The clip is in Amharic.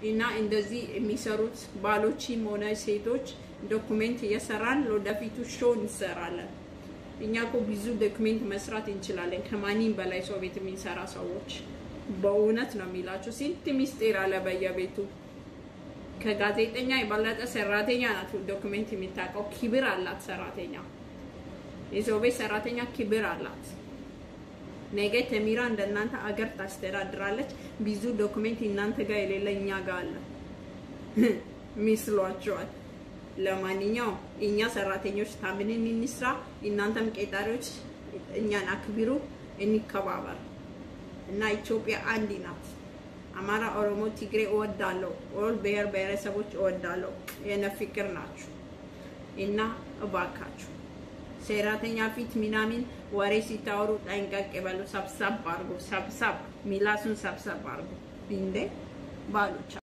እና እንደዚህ የሚሰሩት ባሎችም ሆነ ሴቶች ዶኩሜንት እየሰራን ለወደፊቱ ሾው እንሰራለን። እኛ እኮ ብዙ ዶክሜንት መስራት እንችላለን ከማንም በላይ ሰው ቤት የሚሰራ ሰዎች። በእውነት ነው የሚላቸው። ስንት ሚስጢር አለ በየቤቱ። ከጋዜጠኛ የበለጠ ሰራተኛ ናት ዶክሜንት የሚታውቀው። ክብር አላት ሰራተኛ። የሰው ቤት ሰራተኛ ክብር አላት። ነገ ተሚራ እንደናንተ አገር ታስተዳድራለች። ብዙ ዶክሜንት እናንተ ጋር የሌለ እኛ ጋር አለ ሚስሏቸዋል። ለማንኛውም እኛ ሰራተኞች ታምንን እንስራ፣ እናንተም ቄጣሪዎች እኛን አክብሩ፣ እንከባበር እና ኢትዮጵያ አንድ ናት። አማራ፣ ኦሮሞ፣ ትግሬ እወዳለሁ። ኦል ብሔር ብሔረሰቦች እወዳለሁ። የነ ፍቅር ናችሁ እና እባካችሁ ሰራተኛ ፊት ምናምን ወሬ ሲታወሩ ጠንቀቅ በሉ። ሰብሰብ አርጉ፣ ሰብሰብ ሚላሱን ሰብሰብ አርጉ እንዴ ባሎቻ